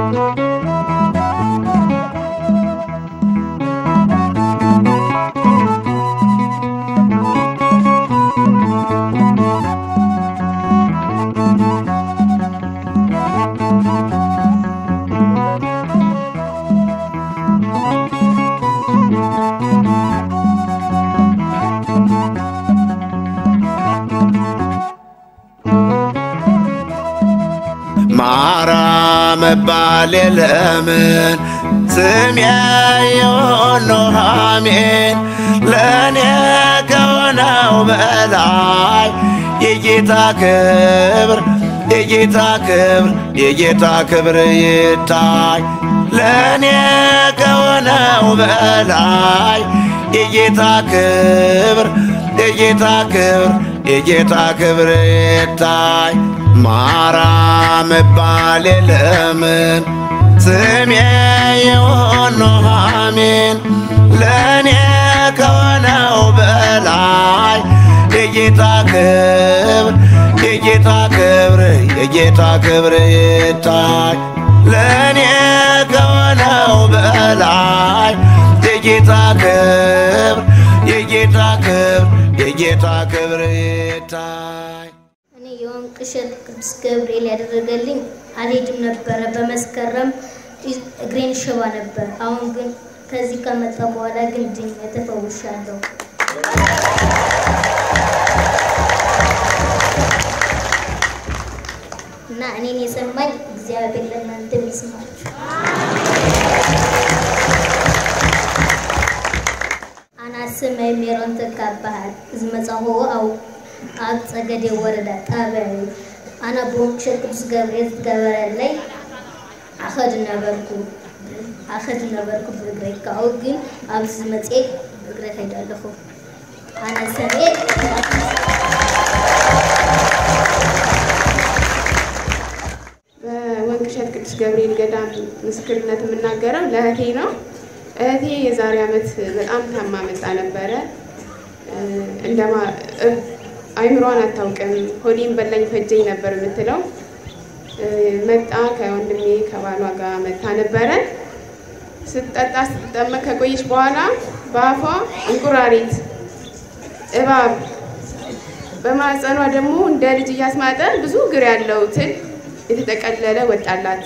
ማራ መባል ለምን ስሜ የሆኖ አሜን ለእኔ ከሆነው በላይ የጌታ ክብር የጌታ ክብር የጌታ ክብር ይታይ ለእኔ ከሆነው በላይ የጌታ ክብር የጌታ ክብር የጌታ ክብር ይታይ ማራ መባል ለምን ስሜ የሆኖ አሜን ለእኔ ከሆነው በላይ የጌታ ክብር የጌታ ክብር የጌታ ክብር ይታይ ለእኔ ከሆነው በላይ የጌታ ክብር የጌታ ክብር የጌታ ክብር ይታይ እኔ የወንቅ እሸት ቅዱስ ገብርኤል ያደረገልኝ አልሄድም ነበረ። በመስከረም እግሬን ሽባ ነበር። አሁን ግን ከዚህ ከመጣ በኋላ ግን ድኜ ተፈውሻለሁ። እና እኔን የሰማኝ እግዚአብሔር ለእናንተም ይስማችሁ። አና ስመይ ሜሮን ተካባሃል ዝመጻሆ አው ኣብ ጸገዴ ወረዳ ጣብያ እዩ ኣነ ብወንቅ እሸት ቅዱስ ገብርኤል ዝገበረለይ ኣኸድ ነበርኩ ኣኸድ ነበርኩ ብእግረይ ካብኡ ግን ኣብዚ መፅአ ብእግረይ ከይድ ኣለኹ ኣነ ሰብኤ በወንቅ እሸት ቅዱስ ገብርኤል ገዳም ምስክርነት የምናገረው ለእህቴ ነው። እህቴ የዛሬ ዓመት በጣም ታማ መጣ ነበረ። እንደማ አይምሯን አታውቅም። ሆዴን በላኝ ፈጀኝ ነበር የምትለው። መጣ ከወንድሜ ከባሏ ጋር መታ ነበረ። ስትጠጣ ስትጠመቅ ከቆየች በኋላ በአፏ እንቁራሪት፣ እባብ በማህፀኗ ደግሞ እንደ ልጅ እያስማጠ ብዙ እግር ያለው ትል የተጠቀለለ ወጣላት።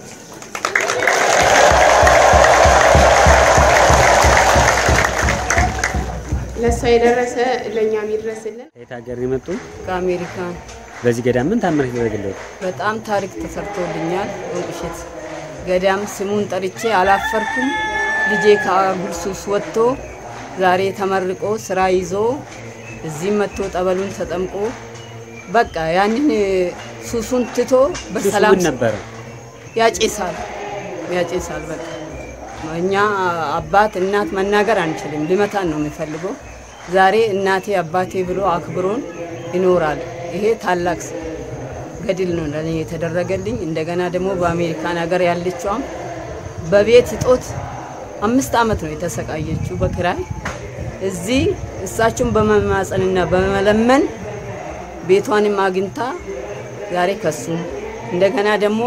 ለእሷ የደረሰ ለእኛም ይድረስልን። ከየት ሀገር ነው የመጡ? ከአሜሪካ በዚህ ገዳም ምን ታምር ይደረግለት? በጣም ታሪክ ተሰርቶልኛል። ወንቅ እሸት ገዳም ስሙን ጠርቼ አላፈርኩም። ልጄ ከአጉል ሱስ ወጥቶ ዛሬ ተመርቆ ስራ ይዞ እዚህም መጥቶ ጠበሉን ተጠምቆ በቃ ያንን ሱሱን ትቶ በሰላም ምን ነበረ? ያጨሳል ያጨሳል። በቃ እኛ አባት እናት መናገር አንችልም። ሊመታን ነው የሚፈልገው። ዛሬ እናቴ አባቴ ብሎ አክብሮን ይኖራል። ይሄ ታላቅ ገድል ነው ለእኔ የተደረገልኝ። እንደገና ደግሞ በአሜሪካን ሀገር ያለችዋም በቤት እጦት አምስት ዓመት ነው የተሰቃየችው በክራይ እዚህ እሳቸውን በመማፀንና በመለመን ቤቷንም አግኝታ ዛሬ ከሱም እንደገና ደግሞ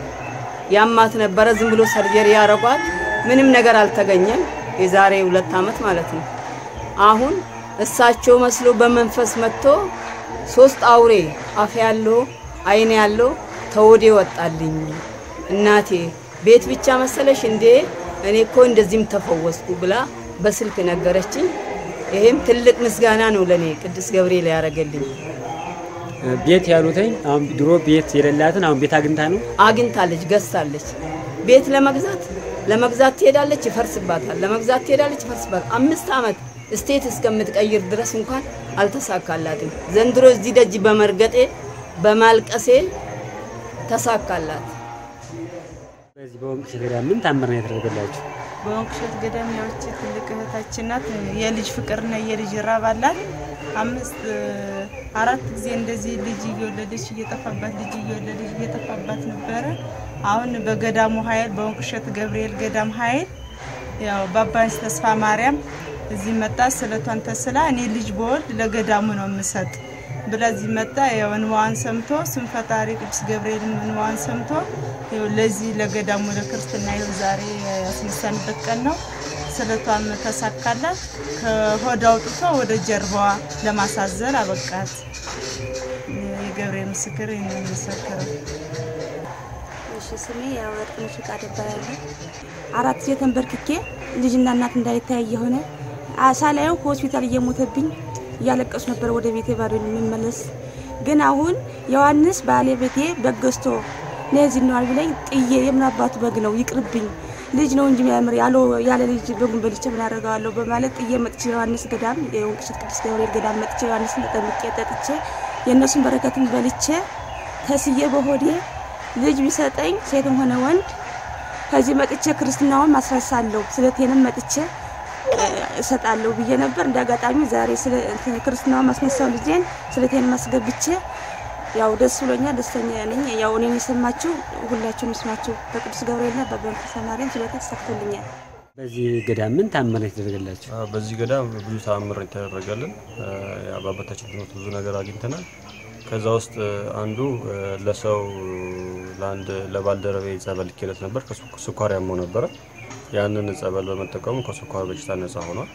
ያማት ነበረ። ዝም ብሎ ሰርጀሪ ያረጓት ምንም ነገር አልተገኘም። የዛሬ ሁለት ዓመት ማለት ነው። አሁን እሳቸው መስሎ በመንፈስ መጥቶ ሶስት አውሬ አፍ ያለው አይን ያለው ተወዴ ወጣልኝ። እናቴ ቤት ብቻ መሰለሽ እንዴ? እኔ እኮ እንደዚህም ተፈወስኩ ብላ በስልክ ነገረችኝ። ይሄም ትልቅ ምስጋና ነው ለኔ ቅዱስ ገብርኤል ያደረገልኝ። ቤት ያሉትኝ አሁን ድሮ ቤት የሌላትን አሁን ቤት አግኝታ ነው። አግኝታለች፣ ገዝታለች። ቤት ለመግዛት ለመግዛት ትሄዳለች፣ ይፈርስባታል። ለመግዛት ትሄዳለች፣ ይፈርስባታል። አምስት ዓመት ስቴት እስከምትቀይር ድረስ እንኳን አልተሳካላትም። ዘንድሮ እዚህ ደጅ በመርገጤ በማልቀሴ ተሳካላት። በዚህ በወንቅ እሸት ገዳም ምን ታምር ነው የተደረገላችሁ? በወንቅ እሸት ገዳም ያውቺ ትልቅ እህታችን ናት። የልጅ ፍቅርና የልጅ ራብ አላት። አምስት አራት ጊዜ እንደዚህ ልጅ እየወለደች እየጠፋባት ልጅ እየወለደች እየጠፋባት ነበረ። አሁን በገዳሙ ኃይል በወንቅ እሸት ገብርኤል ገዳም ኃይል ያው በአባንስ ተስፋ ማርያም እዚህ መጣ። ስለቷን ተስላ እኔ ልጅ በወልድ ለገዳሙ ነው የምሰጥ ብላ እዚህ መጣ። ያው እንባዋን ሰምቶ ስም ፈጣሪ ቅዱስ ገብርኤልን እንባዋን ሰምቶ ያው ለዚህ ለገዳሙ ለክርስትና ይኸው ዛሬ ያስነሳንበት ቀን ነው። ስለቷም ተሳካላት። ከሆድ አውጥቶ ወደ ጀርባዋ ለማሳዘር አበቃት። የገብርኤል ምስክር ይህን የሚመሰክረው እሺ ስሜ ያው ወርቅነሽ ፈቃድ እባላለሁ። አራት ጊዜ ተንበርክኬ ልጅና እናት እንዳይተያይ የሆነ ሳላየው ሆስፒታል እየሞተብኝ እያለቀሱ ነበር ወደ ቤቴ ባዶ የምመለስ። ግን አሁን ዮሐንስ ባለቤቴ በግ ገዝቶ ነዚህ ነዋል ቢለኝ ጥዬ የምን አባቱ በግ ነው ይቅርብኝ፣ ልጅ ነው እንጂ የሚያምር ያለ ልጅ በጉን በልቼ ምን አደርገዋለሁ በማለት ጥዬ መጥቼ ዮሐንስ ገዳም የወንቅሸት ቅዱስ ገብርኤል ገዳም መጥቼ ዮሐንስን ተጠምቄ ጠጥቼ የእነሱን በረከትን በልቼ ተስዬ በሆዴ ልጅ ቢሰጠኝ ሴትም ሆነ ወንድ ከዚህ መጥቼ ክርስትናውን ማስረሳለሁ ስለቴንም መጥቼ እሰጣለሁ ብዬ ነበር። እንደ አጋጣሚ ዛሬ ክርስትናውን ማስነሳው ልጄን ስለቴንም አስገብቼ ያው ደስ ብሎኛል፣ ደስተኛ ነኝ። ያው እኔን የሰማችሁ ሁላችሁም ይስማችሁ። በቅዱስ ገብርኤልና በመንፈሳ ማርያም ስለታ ተሳክቶልኛል። በዚህ ገዳም ምን ታምር ነው የተደረገላቸው? በዚህ ገዳም ብዙ ተአምር የተደረገልን በአባታችን ትምህርት ብዙ ነገር አግኝተናል። ከዛ ውስጥ አንዱ ለሰው ለአንድ ለባልደረቤ ጸበል ልኬለት ነበር። ስኳር ያመው ነበረ። ያንን ጸበል በመጠቀሙ ከስኳር በሽታ ነጻ ሆኗል።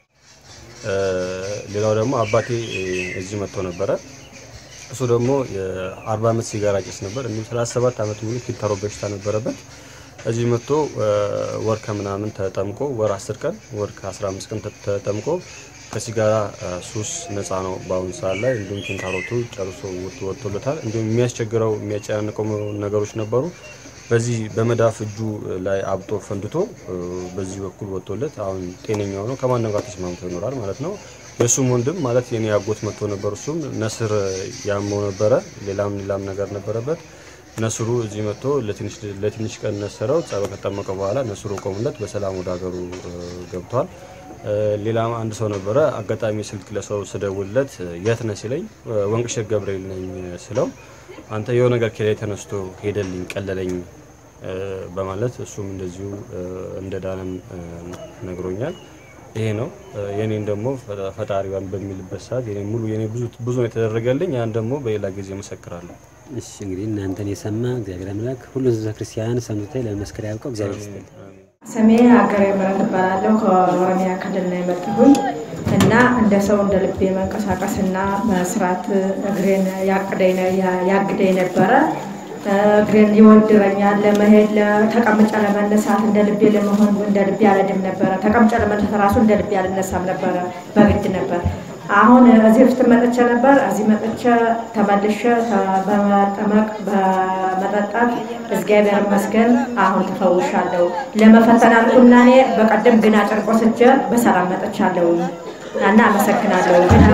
ሌላው ደግሞ አባቴ እዚህ መጥቶ ነበረ። እሱ ደግሞ የአርባ ዓመት ሲጋራ ጭስ ነበር። እንዲሁም ሰላሳ ሰባት ዓመት ሙሉ ኪንታሮ በሽታ ነበረበት። እዚህ መጥቶ ወር ከምናምን ተጠምቆ ወር አስር ቀን ወር ከአስራ አምስት ቀን ተጠምቆ ከሲጋራ ሱስ ነፃ ነው በአሁኑ ሰዓት ላይ። እንዲሁም ኪንታሮቱ ጨርሶ ወጥቶለታል። እንዲሁም የሚያስቸግረው የሚያጨናንቀው ነገሮች ነበሩ። በዚህ በመዳፍ እጁ ላይ አብጦ ፈንድቶ በዚህ በኩል ወጥቶለት አሁን ጤነኛ ሆኖ ከማንም ጋር ተስማምቶ ይኖራል ማለት ነው። የእሱም ወንድም ማለት የኔ አጎት መጥቶ ነበር። እሱም ነስር ያመው ነበረ። ሌላም ሌላም ነገር ነበረበት። ነስሩ እዚህ መጥቶ ለትንሽ ቀን ነሰረው። ጸበል ከጠመቀ በኋላ ነስሩ ቆሙለት፣ በሰላም ወደ ሀገሩ ገብቷል። ሌላም አንድ ሰው ነበረ። አጋጣሚ ስልክ ለሰው ስደውልለት የት ነህ ሲለኝ ወንቅሸት ገብርኤል ነኝ ስለው አንተ የሆነ ነገር ከላይ ተነስቶ ሄደልኝ ቀለለኝ በማለት እሱም እንደዚሁ እንደዳነም ነግሮኛል። ይሄ ነው የኔን ደግሞ ፈጣሪዋን በሚልበት ሰዓት የኔ ሙሉ የኔ ብዙ ብዙ ነው የተደረገልኝ። ያን ደግሞ በሌላ ጊዜ መሰክራለሁ። እሺ እንግዲህ እናንተን የሰማ እግዚአብሔር አምላክ ሁሉ ህዝበ ክርስቲያን ሰምቶ ለመስከር ያብቀው። እግዚአብሔር ይስጥልኝ። ስሜ ሀገሬ ምረት እባላለሁ። ከኦሮሚያ ክልል ነው የመጣሁኝ እና እንደ ሰው እንደ ልቤ መንቀሳቀስ እና መስራት እግሬን ያግደኝ ነበረ። እግሬን ይወድረኛል ለመሄድ ተቀምጬ ለመነሳት እንደ ልቤ ለመሆን እንደ ልቤ አልሄድም ነበረ። ተቀምጬ ለመነሳት ራሱ እንደ ልቤ አልነሳም ነበረ፣ በግድ ነበር። አሁን እዚህ በፊት መጥቼ ነበር። እዚህ መጥቼ ተመልሼ በመጠመቅ በመጠጣት እግዚአብሔር ይመስገን አሁን ተፈውሻለሁ። ለመፈተን አልኩና እኔ በቀደም ግና ጨርቆስ ሄጄ በሰላም መጥቻለሁ እና አመሰግናለሁ። ግን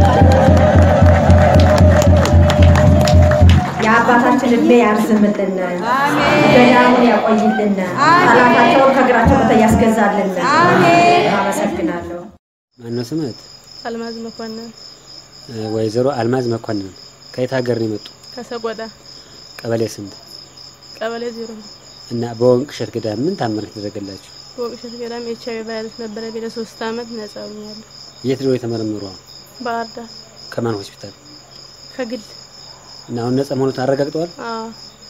የአባታችን እድሜ ያርዝምልን፣ ገዳሙን ያቆይልን፣ ጠላታቸውን ከእግራቸው በታች ያስገዛልን። አመሰግናለሁ። ማነው ስምት? አልማዝ መኮንን ወይዘሮ አልማዝ መኮንን ከየት ሀገር ነው የመጡ? ከሰቆጣ ቀበሌ ስንት? ቀበሌ ዜሮ እና በወንቅሸት ገዳም ምን ታምር የተደረገላችሁ? በወቅሸት ገዳም ኤች አይ ቪ ቫይረስ ነበረ ቤለ ሶስት አመት ነጻ ሆኛለሁ። የት ነው የተመረመሩ? ባህር ዳር ከማን ሆስፒታል? ከግል እና አሁን ነጻ መሆኑን አረጋግጠዋል? አዎ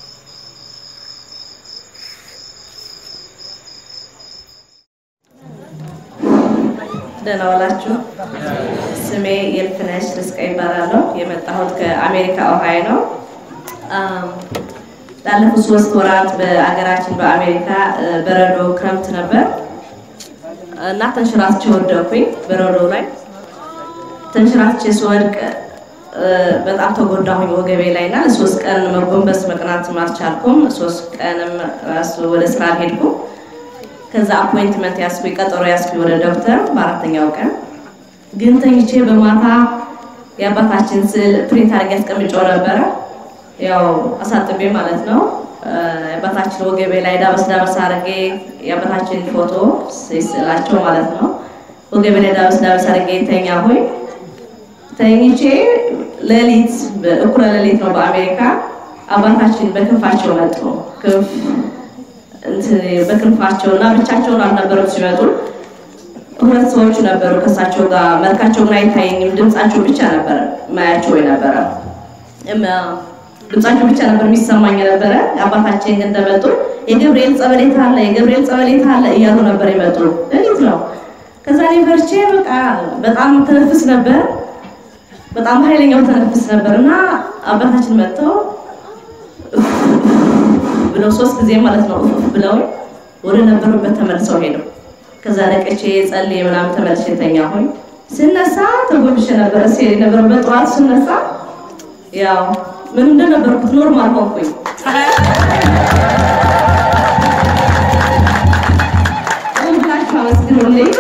ደህና ዋላችሁ። ስሜ የልፍነሽ ርስቀ ይባላለሁ። የመጣሁት ከአሜሪካ ኦሃዮ ነው። ላለፉት ሶስት ወራት በአገራችን በአሜሪካ በረዶ ክረምት ነበር እና ተንሸራትቼ ወደኩኝ። በረዶ ላይ ተንሸራትቼ ስወድቅ በጣም ተጎዳሁኝ ወገቤ ላይ እና ሶስት ቀን መጎንበስ መቅናትም አልቻልኩም። ሶስት ቀንም ራሱ ወደ ስራ አልሄድኩም። ከዛ አፖይንትመንት ያስኩኝ ቀጠሮ ያስኩኝ ወደ ዶክተር በአራተኛው ቀን ግን ተኝቼ በማታ የአባታችን ስዕል ፕሪንት አድርጌ አስቀምጬው ነበረ። ያው አሳጥቤ ማለት ነው። የአባታችን ወገቤ ላይ ዳበስ ዳበስ አድርጌ የአባታችን ፎቶ ስላቸው ማለት ነው። ወገቤ ላይ ዳበስ ዳበስ አድርጌ ተኛሁኝ። ተኝቼ ሌሊት እኩለ ሌሊት ነው በአሜሪካ አባታችን በክንፋቸው መጡ። ክንፍ በክንፋቸው እና ብቻቸውን አልነበረም ሲመጡ ሁለት ሰዎች ነበሩ ከእሳቸው ጋር። መልካቸው ግን አይታየኝም፣ ድምጻቸው ብቻ ነበር ማያቸው የነበረ ድምጻቸው ብቻ ነበር የሚሰማኝ ነበረ። አባታችን ግን እንደመጡ የገብርኤል ጸበሌት አለ የገብርኤል ጸበሌት አለ እያሉ ነበር የመጡ። ሌሊት ነው። ከዛ እኔ ፈርቼ በቃ በጣም ተነፍስ ነበር፣ በጣም ኃይለኛው ተነፍስ ነበር እና አባታችን መጥተው ብለው ሶስት ጊዜ ማለት ነው ብለው ወደ ነበሩበት ተመልሰው ሄደው ከዛ ነቅቼ ጸልዬ ምናምን ተመልሼ ተኛሁኝ። ስነሳ ተጎብሼ ነበረ ሲሄድ የነበረበት ጠዋት ስነሳ ያው ምን እንደነበርኩት ኖርማል ሆንኩኝ። ሁላችሁ አመስግኑልኝ።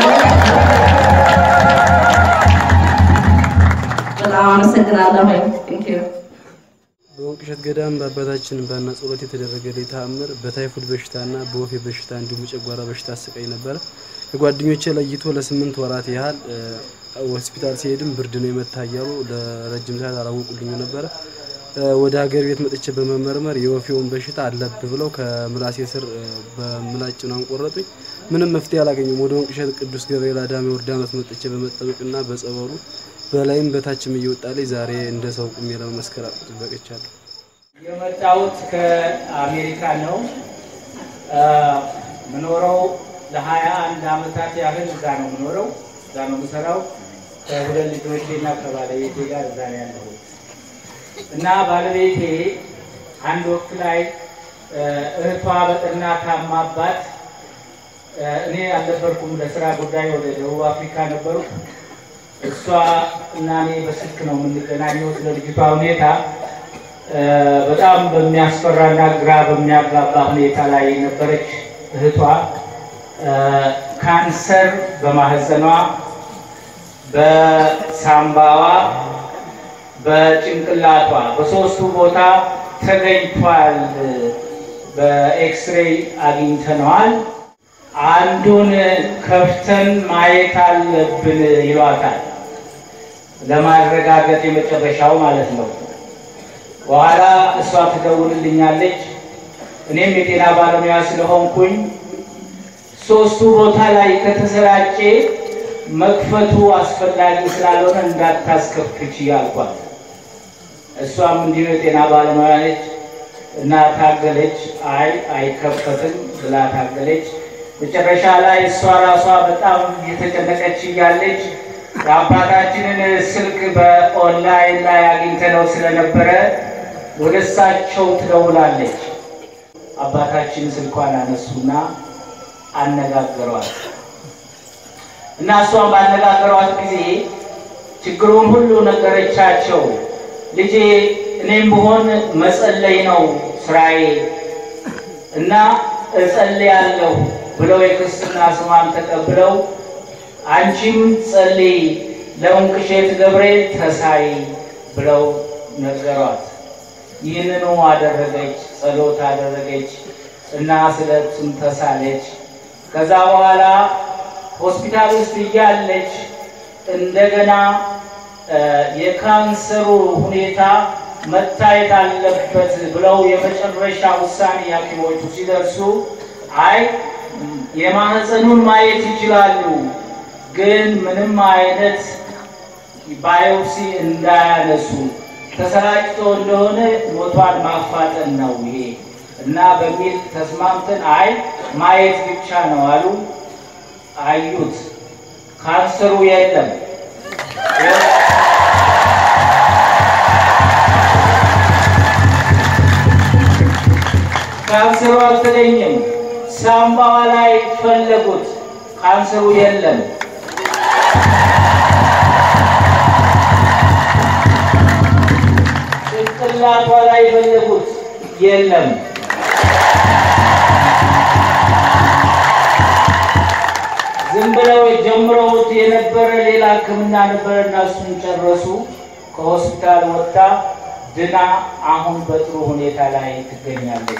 በጣም አመሰግናለሁኝ። ቴንክ ዩ በወንቅ እሸት ገዳም በአባታችን ባና ጸሎት የተደረገልኝ ተአምር በታይፎይድ በሽታና በወፌ በሽታ እንዲሁም የጨጓራ በሽታ አሰቃይ ነበረ። ከጓደኞቼ ለይቶ ለስምንት ወራት ያህል ሆስፒታል ሲሄድም ብርድ ነው የመታ እያሉ ለረጅም ሰዓት አላወቁልኝ ነበረ። ወደ ሀገር ቤት መጥቼ በመመርመር የወፌውን በሽታ አለብ ብለው ከምላሴ ስር በምላጭ ነው አንቆረጡኝ። ምንም መፍትሄ አላገኘም። ወደ ወንቅ እሸት ቅዱስ ገብርኤል አዳሜ ወርዳኖስ መጥቼ በመጠመቅና በጸበሉ በላይም በታችም እየወጣልኝ ዛሬ እንደ ሰው ቁሜ ለመመስከር በቅቻለሁ። የመጣሁት ከአሜሪካ ነው። ምኖረው ለሀያ አንድ አመታት ያህል እዛ ነው ምኖረው፣ እዛ ነው የምሰራው። ከሁለት ልጆቼና ከባለቤቴ ጋር እዛ ነው ያለሁት እና ባለቤቴ አንድ ወቅት ላይ እህቷ በጠና ታማባት፣ እኔ አልነበርኩም፣ ለስራ ጉዳይ ወደ ደቡብ አፍሪካ ነበሩ። እሷ እና እኔ በስልክ ነው የምንገናኘው። ስለ ልጅቷ ሁኔታ በጣም በሚያስፈራና ግራ በሚያጋባ ሁኔታ ላይ የነበረች እህቷ ካንሰር በማህፀኗ፣ በሳምባዋ፣ በጭንቅላቷ በሶስቱ ቦታ ተገኝቷል። በኤክስሬይ አግኝተነዋል። አንዱን ከፍተን ማየት አለብን ይሏታል። ለማረጋገጥ የመጨረሻው ማለት ነው። በኋላ እሷ ትደውልልኛለች። እኔም የጤና ባለሙያ ስለሆንኩኝ ሶስቱ ቦታ ላይ ከተሰራጨ መክፈቱ አስፈላጊ ስላልሆነ እንዳታስከፍች ያልኳት። እሷም እንዲሁ የጤና ባለሙያ ነች እና ታገለች። አይ አይከፈትም ብላ ታገለች። መጨረሻ ላይ እሷ ራሷ በጣም እየተጨነቀች እያለች የአባታችንን ስልክ በኦንላይን ላይ አግኝተነው ስለነበረ ወደ እሳቸው ትደውላለች። አባታችን ስልኳን አነሱና አነጋገሯት እና እሷን ባነጋገሯት ጊዜ ችግሩን ሁሉ ነገረቻቸው። ልጄ እኔም ብሆን መጸለይ ነው ስራዬ እና እጸልያለሁ ብለው የክርስትና ስሟን ተቀብለው አንቺም ጸልይ ለወንቅ እሸት ገብርኤል ተሳይ ብለው ነገሯት። ይህንኑ አደረገች፣ ጸሎት አደረገች እና ስለቱን ተሳለች። ከዛ በኋላ ሆስፒታል ውስጥ እያለች እንደገና የካንሰሩ ሁኔታ መታየት አለበት ብለው የመጨረሻ ውሳኔ ሐኪሞቹ ሲደርሱ አይ የማህፀኑን ማየት ይችላሉ፣ ግን ምንም አይነት ባዮፕሲ እንዳያነሱ ተሰራጭቶ እንደሆነ ሞቷን ማፋጠን ነው ይሄ እና በሚል ተስማምተን አይ ማየት ብቻ ነው አሉ። አዩት፣ ካንሰሩ የለም። ካንሰሩ አልተገኘም። ሳምባዋ ላይ ፈለጉት፣ ካንሰሩ የለም። ጭንቅላቷ ላይ ፈለጉት፣ የለም። ዝም ብለው ጀምረውት የነበረ ሌላ ሕክምና ነበረ እና እሱን ጨረሱ። ከሆስፒታል ወጣ ድና አሁን በጥሩ ሁኔታ ላይ ትገኛለች።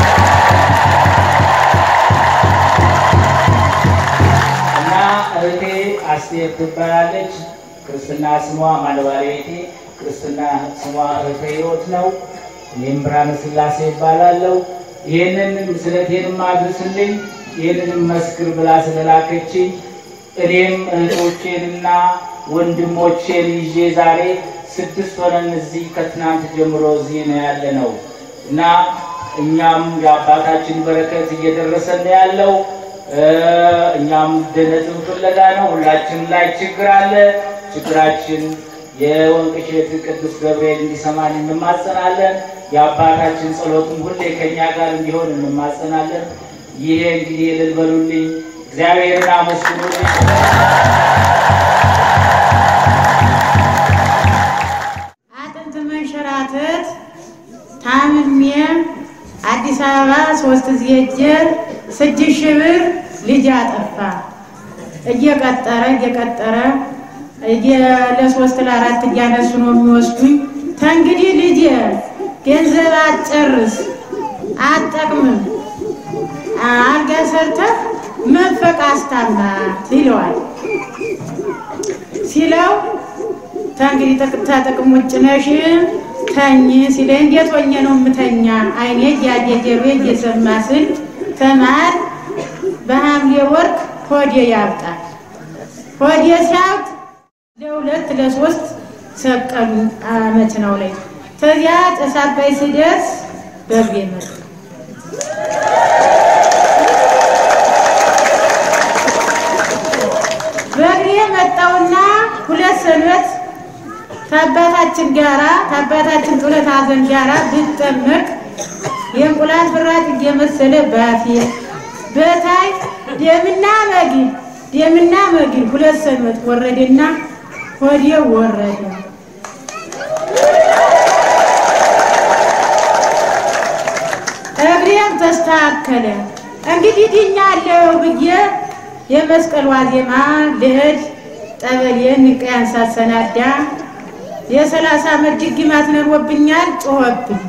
እና እህቴ አስቴር ትባላለች። ክርስትና ስሟ ማለባለቤቴ ክርስትና ስሟ እህተ ሕይወት ነው። እኔም ብርሃነ ስላሴ ይባላለሁ። ይህንን ስለቴንም አድርስልኝ ይህንንም መስክር ብላ ስለላከችኝ እኔም እህቶቼንና ወንድሞቼን ይዤ ዛሬ ስድስት ሆነን እዚህ ከትናንት ጀምሮ እዚህ ነው ያለ ነው እና እኛም የአባታችን በረከት እየደረሰን ነው ያለው። እኛም ድህነትን ፍለጋ ነው። ሁላችን ላይ ችግር አለ። ችግራችን የወንቅ እሸት ቅዱስ ገብርኤል እንዲሰማን እንማጸናለን። የአባታችን ጸሎትም ሁሌ ከኛ ጋር እንዲሆን እንማጸናለን። ይሄ እንግዲህ እልል በሉልኝ፣ እግዚአብሔርን አመስግኑልኝ። አጥንት መንሸራተት ታምሜ አዲስ አበባ ሶስት ጊዜ ሄጄ ስድስት ሺህ ብር ልጅ አጠፋ። እየቀጠረ እየቀጠረ ለሶስት ለአራት እያነሱ ነው የሚወስዱኝ። ተንግዲህ ልጅ ገንዘብ አትጨርስ፣ አትጠቅምም፣ አልጋ ሰርተህ መንፈቅ አስታማት ይለዋል። ሲለው ተንግዲህ ተጥቅም ውጭ ነሽ ተኝ ሲለኝ እንዴት ሆኜ ነው የምተኛ? አይኔ እያየ ጆሮዬ እየሰማ ስል ተማር በሐምሌ ወርቅ ሆዴ ያብጣል። ሆዴ ሲያብጥ ለሁለት ለሶስት ሰቀሉ መኪናው ላይ። ከዚያ ጭስ አባይ ስደርስ በእግሬ መጣ። በእግሬ መጣውና ሁለት ሰንበት ከአባታችን ጋራ ከአባታችን ጡለት ሐዘን ጋራ ብጠመቅ የእንቁላል ፍራጭ እየመሰለ ባፌ በታይ ደምና መግል ደምና መግል ሁለት ሰንበት ወረደና ሆዴ ወረደ። እግሬም ተስተካከለ። እንግዲህ ድኛለሁ ብዬ የመስቀል ዋዜማ ልሄድ ጠበሌን ንቀያን ሳሰናዳ የሰላሳ ዓመት ድግማት ነርወብኛል። ጮኸብኝ።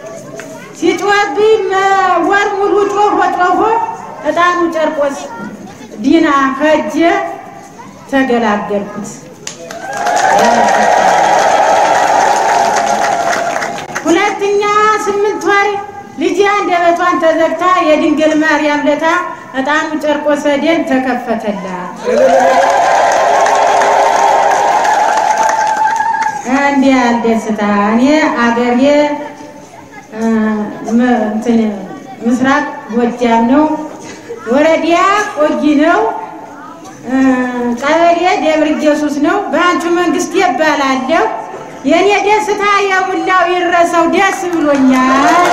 ሲጮኸብኝ ወር ሙሉ ጮሆ ጮሆ እጣኑ ጨርቆስ ዲና ከእጄ ተገላገልኩት። ሁለተኛ ስምንት ወር ልጄ አንደበቷን ተዘግታ የድንግል ማርያም ለታ እጣኑ ጨርቆስ ደን ተከፈተላት። እንዲህ ያህል ደስታ እኔ አገሬ እንትን ምስራቅ ጎጃም ነው። ወረዲያ ቆጊ ነው። ቀበሌ ደብረ ኢየሱስ ነው። በአንቹ መንግስት ይባላለሁ። የእኔ ደስታ የሙላው ይረሳው ደስ ብሎኛል።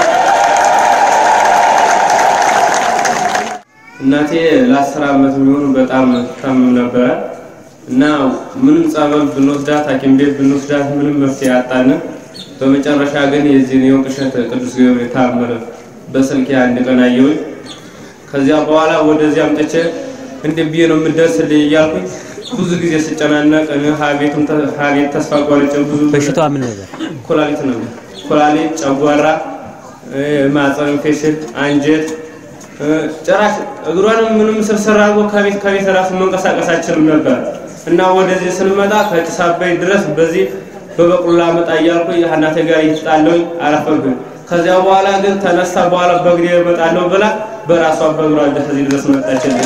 እናቴ ለአስር ዓመት የሚሆኑ በጣም ታምም ነበረ እና ምንም ጸበል ብንወስዳት ሐኪም ቤት ብንወስዳት ምንም መፍትሄ አጣን። በመጨረሻ ግን የዚህን የወንቅ እሸት ቅዱስ ገብርኤል ታምር በስልኬ አንድ ቀን አየሁኝ። ከዚያ በኋላ ወደዚህ አምጥቼ እንዴት ብዬ ነው የምደርስልኝ እያልኩኝ ብዙ ጊዜ ስጨናነቅ ሀቤቱን ሀቤት ተስፋ ቆርጬ ብዙ በሽታዋ ምን ነበር? ኩላሊት ነበር። ኩላሊት፣ ጨጓራ፣ ማህፀን ኢንፌክሽን፣ አንጀት ጭራሽ እግሯንም ምንም ስርስር አድርጎ ከቤት ከቤት ራሱ መንቀሳቀስ አልችልም ነበር እና ወደዚህ ስንመጣ ከጭስ አባይ ድረስ በዚህ በበቅሎ ላመጣ እያልኩ እናቴ ጋር እየተጣለሁኝ አረፈብኝ። ከዚያ በኋላ ግን ተነሳ በኋላ በእግሬ እመጣለሁ ብላ በራሷ በእግሯ እዚህ ድረስ መጣችልኝ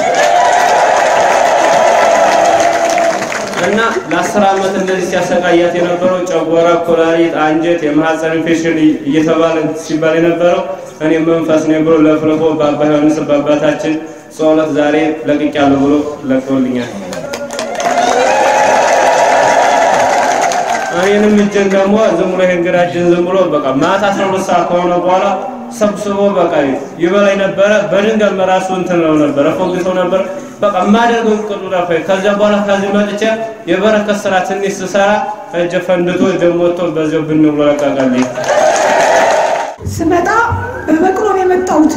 እና ለአስር ዓመት እንደዚህ ሲያሰቃያት የነበረው ጨጓራ፣ ኩላሊት፣ አንጀት፣ የማህፀን ኢንፌክሽን እየተባለ ሲባል የነበረው እኔ መንፈስ ነኝ ብሎ ለፍልፎ በአባ ዮሐንስ በአባታችን ጸሎት ዛሬ ለቅቄያለሁ ብሎ ለቀውልኛል። እኔንም እጄን ደግሞ ዝም ብሎ ይሄን ግራ እጄን ዝም ብሎ በቃ ማታ አስራ ሁለት ሰዓት ከሆነ በኋላ ሰብስቦ በቃ ይበላኝ ነበረ። በድንገት ራሱ እንትን ነው ነበረ ፎግተው ነበር። በቃ የማደርገው ቅጡ ጠፋኝ። ከዚያ በኋላ ከዚህ መጥቼ የበረከት ስራ ትንሽ ስሰራ እጄ ፈንድቶ ደም ወጥቶ በዚያው ብን ብሎ ለቀቀልኝ። ስመጣ በበቅሎ ነው የመጣሁት።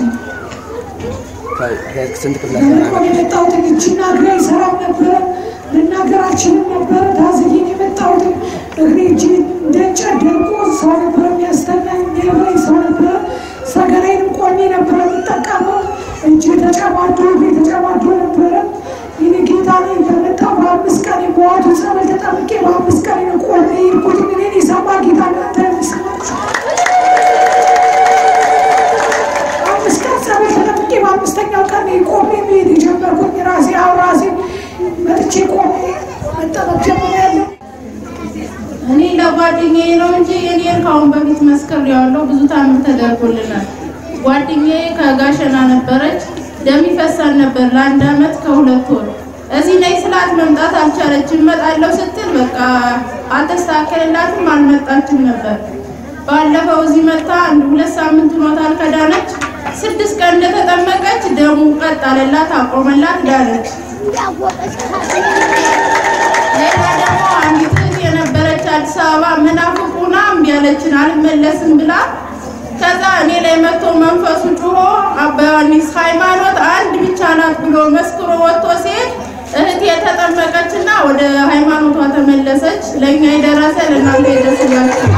ስንት ክፍለ በበቅሎ ነው የመጣሁት። እጅና እግሬ አይሰራም ነበረ፣ መናገር አልችልም ነበረ። ታዝዬ ነው የመጣሁት። እግሬ እጅ እንደ እንጨት ደርቆ ሰው ነበረ የሚያስተናኝ፣ የሚያበላኝ ሰው ነበረ። ሰገራዬንም ቆሜ ነበረ የምጠቀመው። እጅ ተጨማዶ እግሬ ተጨማዶ ነበረ። ይህ ጌታ ላይ በመጣሁ በአምስት ቀን በዋቱ ጸበል ተጠምቄ በአምስት ቀን ነው ቆሜ የሄድኩት። እኔን የሰማ ጌታ እናንተ ምስላችሁ አምስት ቀን ጸበል ተጠምቄ በአምስተኛው ቀን ቆሜ መሄድ የጀመርኩኝ ራሴ አሁን ራሴ መጥቼ ፊት መስከር ያለው ብዙ ታምር ተደርጎልናል። ጓደኛዬ ከጋሸና ነበረች። ደም ይፈሳል ነበር ለአንድ አመት ከሁለት ወር። እዚህ ላይ ስላት መምጣት አልቻለችም። እመጣለሁ ስትል በቃ አልተስተካከለላትም፣ አልመጣችም ነበር። ባለፈው እዚህ መታ አንድ ሁለት ሳምንት ሆኖታል ከዳነች። ስድስት ቀን እንደተጠመቀች ደሙ ቀጥ አለላት፣ አቆመላት፣ ዳነች። ሌላ ደግሞ አንዲት እህት የነበረች አዲስ አበባ መናፍቁና እምቢ አለችን አልመለስም ብላ ከዛ እኔ ላይ መጥቶ መንፈሱ ጩሆ አባ ዮሐንስ ሃይማኖት አንድ ብቻ ናት ብሎ መስክሮ ወጥቶ ሲሄድ እህቴ የተጠመቀችና ወደ ሃይማኖቷ ተመለሰች። ለእኛ የደረሰ ለእናንተ ይደርስላችሁ።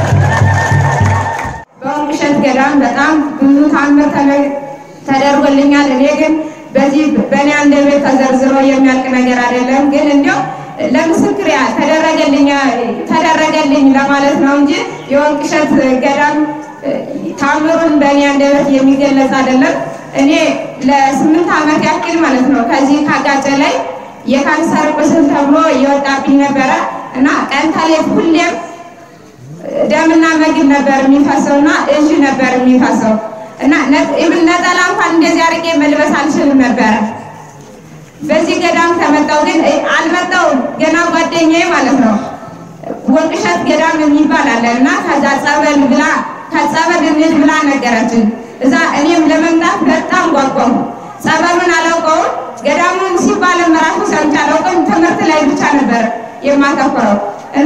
በወርቅሸት ገዳም በጣም ብዙ ታምር ተነ- ተደርጎልኛል። እኔ ግን በዚህ በእኔ አንደበት ተዘርዝሮ የሚያልቅ ነገር አይደለም። ግን እንዲያው ለምስክር ያህል ተደረገልኝ ተደረገልኝ ለማለት ነው እንጂ የወርቅሸት ገዳም እ፣ ታምሩን በእኔ አንደበት የሚገለጽ አይደለም። እኔ ለስምንት ዓመት ያክል ማለት ነው ከዚህ ካጋጨ ላይ የካንሰር ቁስል ተብሎ እየወጣብኝ ነበረ እና ቀን ተሌት ሁሌም ደምና ምግብ ነበር የሚፈሰው እና እዥ ነበር የሚፈሰው እና ነ- ኢቭን ነጠላ እንኳን እንደዚህ አድርጌ መልበስ አልችልም ነበረ። በዚህ ገዳም ከመጣው ግን እ- አልመጣውም ገና ጓደኛዬ ማለት ነው ወርቅሸት ገዳም የሚባል አለ እና ከዛ ጸበል ብላ ከጸበል እንሂድ ብላ ነገረችን። እዛ እኔም ለመምጣት በጣም ጓጓሁ። ጸበሉን አላውቀውም፣ ገዳሙን ሲባልም ራሱ ሰምቼ አላውቅም። ትምህርት ላይ ብቻ ነበር የማተኩረው እና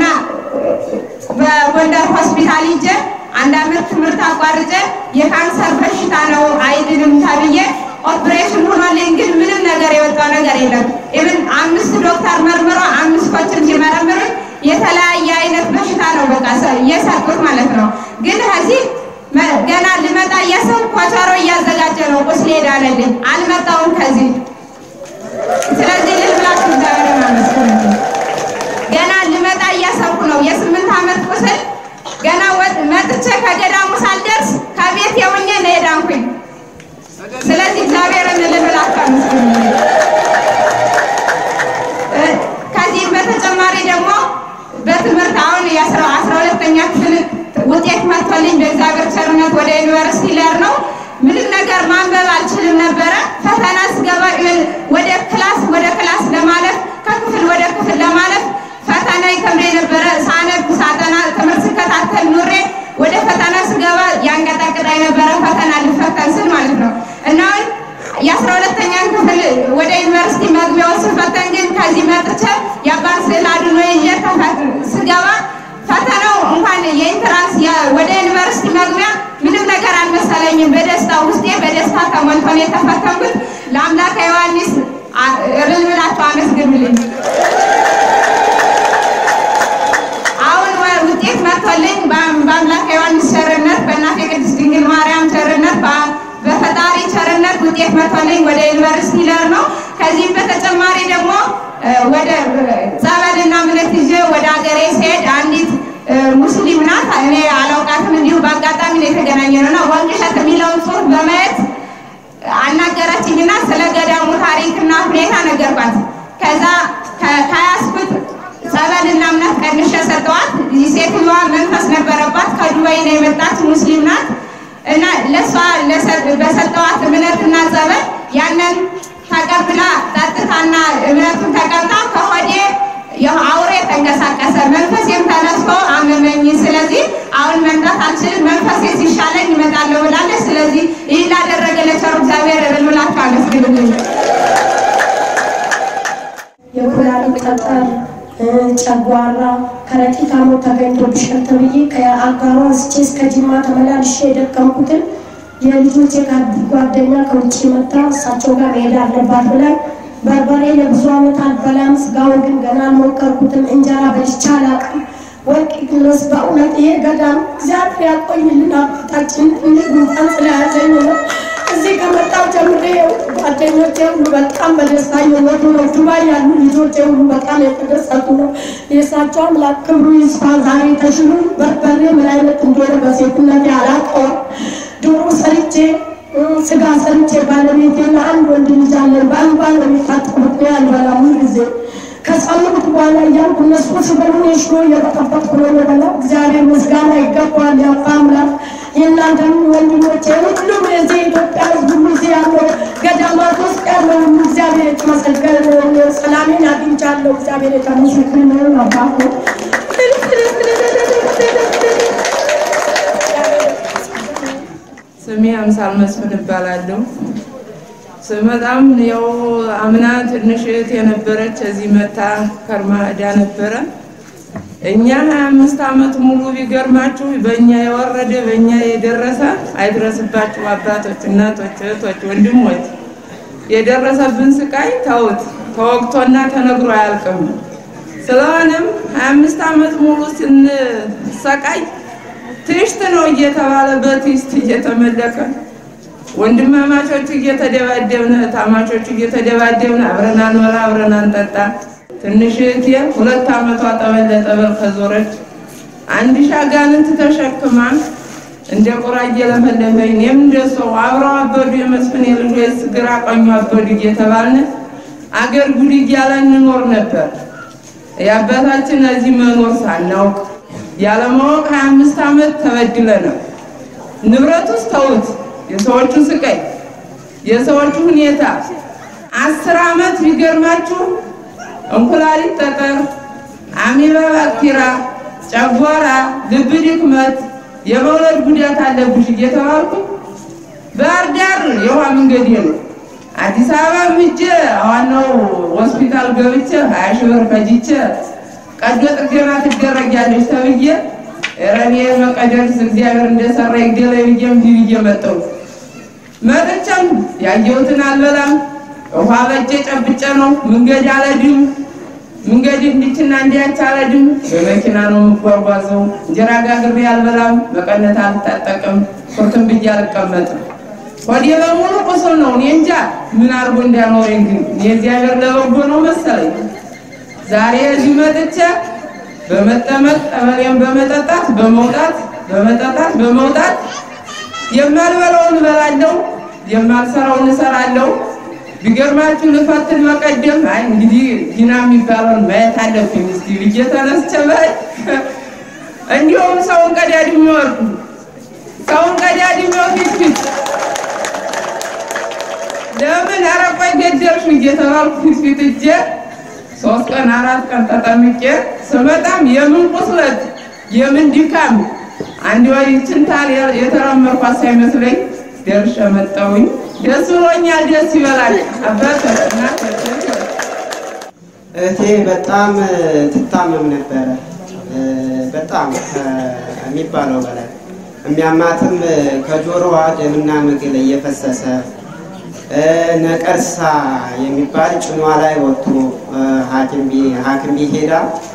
በጎንደር ሆስፒታል ሂጄ አንድ አመት ትምህርት አቋርጬ የካንሰር በሽታ ነው አይድንም ተብዬ ኦፕሬሽን ሆኖልኝ ግን ምንም ነገር የወጣው ነገር የለም። ኢቭን አምስት ዶክተር መርምሮ አምስቶችን ሲመረምሩኝ የተለያየ አይነት በሽታ ነው በቃ ሰ- እየሰጡት ማለት ነው። ግን ከዚህ መ- ገና ልመጣ እያሰብኩ ኮቸሮ እያዘጋጀ ነው ቁስሌ ዳነልኝ። አልመጣውም ከዚህ ስለዚህ ልል ብላችሁ እግዚአብሔርን አመስግኑልኝ። ገና ልመጣ እያሰብኩ ነው። የስምንት ዓመት ቁስል ገና ወጥ መጥቼ ከገዳሙ ሳልደርስ ከቤት የውኜ ነው የዳንኩኝ። ስለዚህ እግዚአብሔርን ልብላችሁ አመስግኑልኝ። እ፣ ከዚህም በተጨማሪ ደግሞ በትምህርት አሁን የአስራ አስራ ሁለተኛ ክፍል ውጤት መጥቶልኝ በእግዚአብሔር ቸርነት ወደ ዩኒቨርሲቲ ልሄድ ነው። ምንም ነገር ማንበብ አልችልም ነበረ። ፈተና ስገባ እ፣ ወደ ክላስ ወደ ክላስ ለማለፍ ከክፍል ወደ ክፍል ለማለፍ ፈተና ይከብደኝ ነበረ። ሳነብ ሳጠና ትምህርት ስከታተል ኑሬ ወደ ፈተና ስገባ ያንቀጠቅጣኝ ነበረ። ፈተና ልፈተን ስል ማለት ነው እና አሁን የአስራ ሁለተኛ ክፍል ወደ ዩኒቨርሲቲ መግቢያውን ስፈተን ግን ከዚህ መጥቼ የአባት ስዕል አድኖ ይዤ ተፈት- ስገባ ፈተናው እንኳን የኢንትራንስ የ- ወደ ዩኒቨርሲቲ መግቢያ ምንም ነገር አልመሰለኝም። በደስታ ውስጤ በደስታ ተሞልቶ ነው የተፈተንኩት። ለአምላከ ዮሐንስ አ- እልል ብላችሁ አመስግኑልኝ። አሁን ወ- ውጤት መጥቶልኝ በአም- በአምላከ ዮሐንስ ቸርነት በእናቴ ቅድስት ድንግል ማርያም ቸርነት በ- በፈጣሪ ቸርነት ውጤት መጥቶልኝ ወደ ዩኒቨርሲቲ ልሄድ ነው። ከዚህም በተጨማሪ ደግሞ እ፣ ወደ እ፣ ጸበልና እምነት ይዤ ወደ ሀገሬ ስሄድ አንዲት እ፣ ሙስሊም ናት። እኔ አላውቃትም፣ እንዲሁ በአጋጣሚ ነው የተገናኘ ነው እና ወንቅሸት የሚለውን ጽሑፍ በማየት አናገረችኝና ስለ ገዳሙ ታሪክና ሁኔታ ነገርኳት። ከዛ ከ- ከያዝኩት ጸበልና እምነት ቀንሼ ሰጠዋት። ሴትዮዋ መንፈስ ነበረባት። ከዱባይ ነው የመጣች ሙስሊም ናት እና ለእሷ ለሰ- በሰጠዋት እምነትና ጸበል ያንን ተቀብላ ጠጥታና እምነቱን ተቀብታ ከሆዴ ያው አውሬ ተንቀሳቀሰ፣ መንፈሴም ተነስቶ አመመኝ። ስለዚህ አሁን መምጣት አልችልም፣ መንፈሴ ሲሻለኝ እመጣለሁ ብላለች። ስለዚህ ይህ ላደረገ ለቸሩ እግዚአብሔር እልል ብላችሁ አመስግኑልኝ። የኩላሊት ጠጠር፣ እ፣ ጨጓራ፣ ከረጢት ሐሞት ተገኝቶብሻል ተብዬ ከአጋሯ አንስቼ እስከ ጅማ ተመላልሼ የደከምኩትን የልጆቼ ጓደኛ ከውጭ መጣ እሳቸው ጋር መሄድ አለባት ብላኝ በርበሬ ለብዙ ዓመት አልበላም። ስጋውን ግን ገና አልሞከርኩትም። እንጀራ በልቼ አላውቅም። ወርቅ ግሎስ በእውነት ይሄ ገዳም እግዚአብሔር ያቆይልን። አባታችን እንደ ጉንፋን ስለያዘኝ ነው። እዚህ ከመጣሁ ጀምሬ ጓደኞቼ ሁሉ በጣም በደስታ እየወጡ ነው። ዱባይ ያሉ ልጆቼ ሁሉ በጣም የተደሰቱ ነው። የእሳቸው አምላክ ክብሩ ይስፋ። ዛሬ ተሽሎ በርበሬ ምን አይነት እንደሆነ በሴትነት አላውቀውም። ዶሮ ሰርቼ እ፣ ስጋ ሰርቼ ባለቤቴና አንድ ወንድ ልጅ አለን። በአንባ ነው የሚታጠቡት። እኔ አልበላም ሁል ጊዜ ከሰው ከምግብ በኋላ እያልኩ እነሱ ስበሉ ሽሮ እየበጠበጥኩ ነው የበላው። እግዚአብሔር ምስጋና ይገባዋል። የአባ አምላክ የእናንተም ወንድሞቼ ሁሉም የዚህ ኢትዮጵያ ሕዝብ ሁሉ እዚህ ያለው ገዳማት ውስጥ ያለው ሁሉ እግዚአብሔር የተመሰገነ ነው። ሰላሜን አግኝቻለሁ። እግዚአብሔር የተመሰገነ ነው። አባቶ ስሜ አምሳል መስፍን እባላለሁ። ስመጣም ያው አምና ትንሽ እህት የነበረች እዚህ መታ ከርማ ሄዳ ነበረ። እኛ ሀያ አምስት ዓመት ሙሉ ቢገርማችሁ በእኛ የወረደ በእኛ የደረሰ አይድረስባችሁ አባቶች፣ እናቶች፣ እህቶች፣ ወንድሞች የደረሰብን ስቃይ ተውት ተወቅቶና ተነግሮ አያልቅም። ስለሆነም ሀያ አምስት ዓመት ሙሉ ስንሰቃይ ትሽት ነው እየተባለ በትሽት እየተመለከ ወንድማማቾቹ እየተደባደብን እህታማቾቹ እየተደባደብን አብረን አንበላ አብረን አንጠጣ። ትንሽ እህቴ ሁለት ዓመቷ ጠበል ለጠበል ከዞረች አንድ ሺህ አጋንንት ተሸክማ እንደ ቁራ እየለፈለፈኝ እኔም እንደሰው አብረው አበዱ የመስፍን የልጆች ግራ ቀኙ አበዱ እየተባልን አገር ጉድ እያለ እንኖር ነበር። የአባታችን እዚህ መኖር ሳናውቅ ያለማወቅ ሀያ አምስት ዓመት ተበድለናል። ንብረት ውስጥ ተውት፣ የሰዎቹ ስቃይ፣ የሰዎቹ ሁኔታ አስር ዓመት ቢገርማችሁ እንኩላሊት ጠጠር፣ አሜባ ባክቴራ፣ ጨጓራ፣ ልብ ድክመት፣ የመውለድ ጉዳት አለብሽ እየተባልኩ ባህር ዳር የውሃ መንገድ ነው አዲስ አበባ ምጄ ዋናው ሆስፒታል ገብቼ ሀያ ሺህ ብር ፈጅቼ ቀዶ ጥገና ትደረጊያለሽ ተብዬ ረኔ መቀደርስ እግዚአብሔር እንደሰራ ይግደለኝ ብዬ እምቢ ብዬ መጣሁ። መጥቼም ያየሁትን አልበላም። ውሃ በእጄ ጨብጬ ነው መንገድ አልሄድም። መንገድ እንዲችና እንዲያች አልሄድም። በመኪና ነው የምጓጓዘው። እንጀራ ጋግሬ አልበላም። መቀነት አልታጠቅም። ቁርትም ብዬ አልቀመጥም። ወዲ በሙሉ ቁስል ነው። እኔ እንጃ ምን አድርጎ እንዳኖረኝ ግን የእግዚአብሔር ለበጎ ነው መሰለኝ። ዛሬ እዚህ መጥቼ በመጠመቅ ጠበሌን በመጠጣት በመውጣት በመጠጣት በመውጣት የማልበላውን እበላለሁ፣ የማልሰራውን እሰራለሁ። ቢገርማችሁ ልፈትን መቀደም አይ እንግዲህ ጊና የሚባለውን ማየት አለብኝ እስቲ ብዬ ተነስቼ በይ እንዲሁም ሰውን ቀዳድሜ ወርዱ ሰውን ቀዳድሜው ፊት ፊት ለምን ኧረ ቆይ ገደልሽ እየተባልኩ ፊት ፊት እጄ ሶስት ቀን አራት ቀን ተጠምቄ ስመጣም የምን ቁስለት የምን ድካም አንድ ወይ ችንታል የተረመርኳት ሳይመስለኝ ደርሼ መጣሁኝ። ደስ ብሎኛል። ደስ ይበላል። አባት እናቶች እህቴ በጣም ትታመም ነበረ። በጣም ከሚባለው በላይ የሚያማትም ከጆሮዋ ደምና ምግል እየፈሰሰ ነቀርሳ የሚባል ጭኗ ላይ ወጥቶ ሐኪም ቤት ሄዳ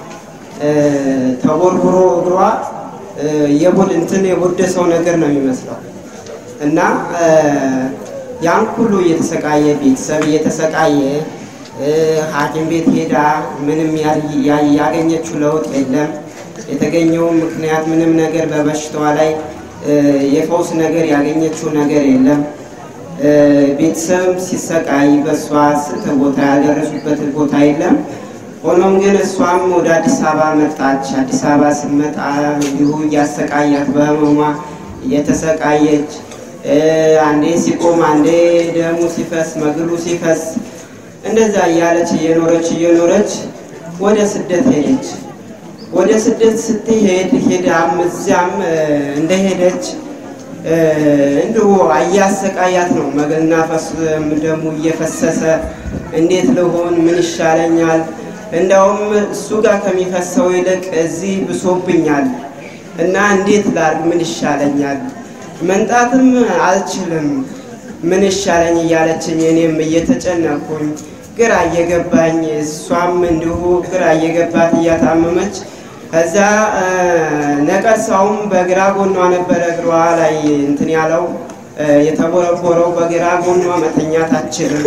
ተቦርቡሮ እግሯ የቡድ እንትን የቡደ ሰው ነገር ነው የሚመስለው እና ያን ሁሉ እየተሰቃየ ቤተሰብ እየተሰቃየ ሐኪም ቤት ሄዳ ምንም ያገኘችው ለውጥ የለም። የተገኘው ምክንያት ምንም ነገር በበሽታዋ ላይ የፈውስ ነገር ያገኘችው ነገር የለም። ቤተሰብም ሲሰቃይ በእሷ ስንት ቦታ ያደረሱበት ቦታ የለም። ሆኖም ግን እሷም ወደ አዲስ አበባ መጣች። አዲስ አበባ ስትመጣ እንዲሁ እያሰቃያት በህመሟ እየተሰቃየች አንዴ ሲቆም አንዴ ደሙ ሲፈስ መግሉ ሲፈስ እንደዛ እያለች እየኖረች እየኖረች ወደ ስደት ሄደች። ወደ ስደት ስትሄድ ሄዳም እዚያም እንደሄደች እንዲሁ እያሰቃያት ነው። መናፈስ ደሙ እየፈሰሰ እንዴት ልሆን? ምን ይሻለኛል? እንደውም እሱ ጋር ከሚፈሰው ይልቅ እዚህ ብሶብኛል እና እንዴት ላድርግ? ምን ይሻለኛል? መንጣትም አልችልም። ምን ይሻለኝ እያለችኝ እኔም እየተጨነኩኝ ግራ እየገባኝ እሷም እንዲሁ ግራ እየገባት እያታመመች ከዛ ነቀርሳውም በግራ ጎኗ ነበረ እግሯ ላይ እንትን ያለው የተቦረቦረው በግራ ጎኗ መተኛት አትችልም።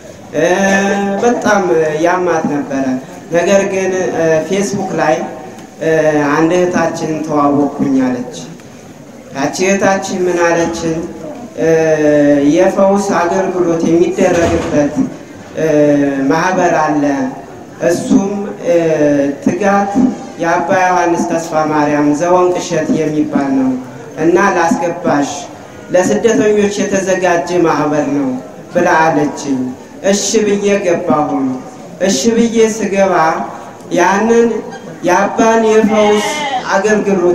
በጣም ያማት ነበረ። ነገር ግን ፌስቡክ ላይ አንድ እህታችን ተዋወቅኩኝ አለች። ያቺ እህታችን ምን አለችን? የፈውስ አገልግሎት የሚደረግበት ማህበር አለ። እሱም እ፣ ትጋት የአባ ዮሐንስ ተስፋ ማርያም ዘወንቅ እሸት የሚባል ነው እና ላስገባሽ ለስደተኞች የተዘጋጀ ማህበር ነው ብላ አለችኝ። እሺ ብዬ ገባሁኝ። እሺ ብዬ ስገባ ያንን የአባን የፈውስ አገልግሎት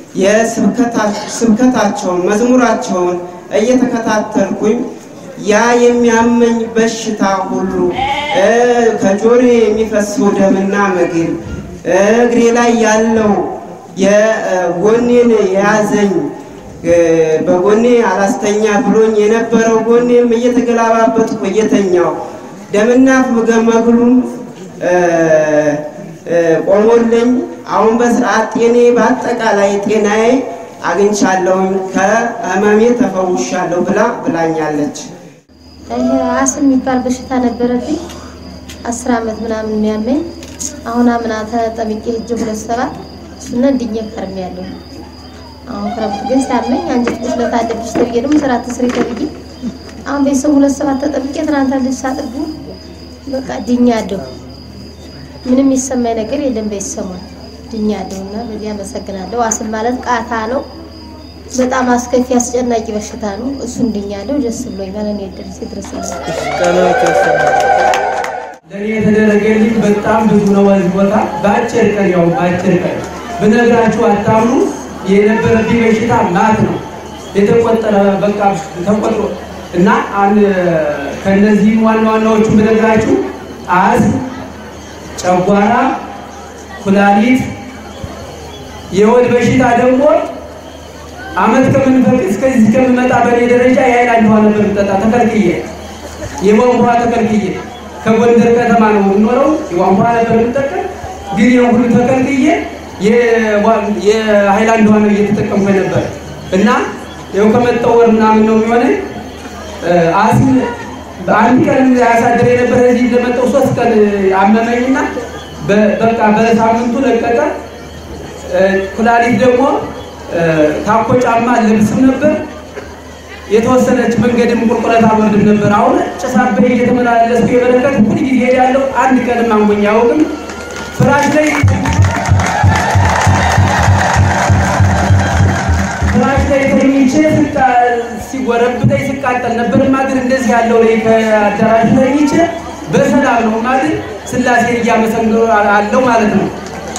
የስብከታቸውን መዝሙራቸውን እየተከታተልኩኝ ያ የሚያመኝ በሽታ ሁሉ እ፣ ከጆሮ የሚፈሰው ደምና ምግብ እ፣ እግሬ ላይ ያለው የጎኔን የያዘኝ እ፣ በጎኔ አላስተኛ ብሎኝ የነበረው ጎኔም እየተገላባበጥኩ እየተኛው ደምና መግሉም እ፣ እ፣ ቆሞልኝ አሁን በስርዓት ጤኔ በአጠቃላይ ጤናዬ አግኝቻለሁኝ ከህመሜ ተፈውሻለሁ ብላ ብላኛለች። ይሄ አስም የሚባል በሽታ ነበረብኝ። አስር አመት ምናምን የሚያመኝ አሁን አምና ተጠምቄ ሄጄ ሁለት ሰባት እሱን እንድኜ ከርሜያለሁ። አሁን ክረምት ግን ሲያመኝ አንጀት ቁስለት አለብሽ ተብዬ ደግሞ ስራ ትስሪ ተብዬ አሁን ቤተሰብ ሁለት ሰባት ተጠምቄ ትናንት ልጅ ሳጥቡ በቃ ድኛለሁ። ምንም የሚሰማኝ ነገር የለም። ቤተሰቡን ድኛለሁ እና በዚህ አመሰግናለሁ። አስም ማለት ቃታ ነው። በጣም አስከፊ አስጨናቂ በሽታ ነው። እሱን ድኛለሁ። ደስ ብሎኛል። እኔ ድረስ ይድረስልኝ። ለእኔ የተደረገልኝ በጣም ብዙ ነው። በዚህ ቦታ በአጭር ቀን ያው በአጭር ቀን ብነግራችሁ አታምኑ። የነበረብኝ በሽታ ማት ነው የተቆጠረ በቃ ተቆጥሮ እና አንድ ከነዚህም ዋና ዋናዎቹ ብነግራችሁ አዝ፣ ጨጓራ፣ ኩላሊት፣ የሆድ በሽታ ደግሞ አመት ከምንፈቅ እስከዚህ እስከምመጣ በእኔ ደረጃ የሀይላንድ ውሃ ነበር የምጠጣ ተከልክዬ፣ የቧንቧ ውሃ ተከልክዬ ከጎንደር ከተማ ነው የምኖረው። የቧንቧ ነበር የምጠቀም፣ ግን ይህን ሁሉ ተከልክዬ የሀይላንድ ውሃ ነው እየተጠቀምኩ ነበር እና ይኸው ከመጣሁ ወር ምናምን ነው የሚሆነኝ። አስም በአንድ ቀን ያሳደረ የነበረ እዚህ እንደመጣሁ ሶስት ቀን አመመኝና በቃ በሳምንቱ ለቀቀ። ኩላሊት ደግሞ ታኮ ጫማ ልብስም ነበር የተወሰነች መንገድም ቁልቁለት አልወርድም ነበር። አሁን ጭሳበይ እየተመላለስኩ የበረከት ሁል ጊዜ ሄዳለሁ። አንድ ቀንም አንጎኝ አያውቅም። ፍራሽ ላይ ፍራሽ ላይ ተኝቼ ሲጎረብጠኝ ስቃጠል ነበር ማድር እንደዚህ ያለው ላይ ከአዳራሽ ተኝቼ በሰላም ነው ማድር ስላሴን እያመሰገኑ አለው ማለት ነው።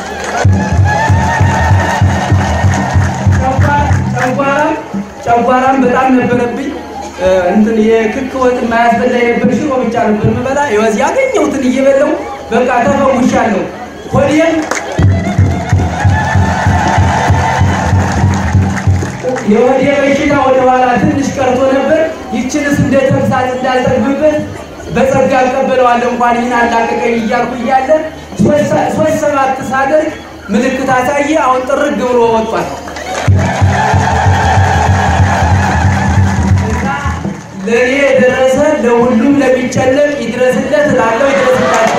ጨጓራም ጨጓራም በጣም ነበረብኝ። እንትን የክክ ወጥ የማያስበላ የነበር ሽሮ ብቻ ነበር የምበላ። ይወዝ ያገኘሁትን እየበላሁ በቃ ተፈውሻለሁ። ሆዴም የሆዴ በሽታ ወደ ኋላ ትንሽ ቀርቶ ነበር። ይችንስ እንደ ተግሳጽ እንዳልጠግብበት በጸጋ እቀበለዋለሁ እንኳን ይህን አላቀቀኝ እያልኩ እያለ ሶስት ሰባት ሳደርግ ምልክት አሳየ። አሁን ጥርግ ብሎ ወጥቷል። ለእኔ የደረሰ ለሁሉም ለሚጨነቅ ይድረስለት ላለው ይድረስላቸው።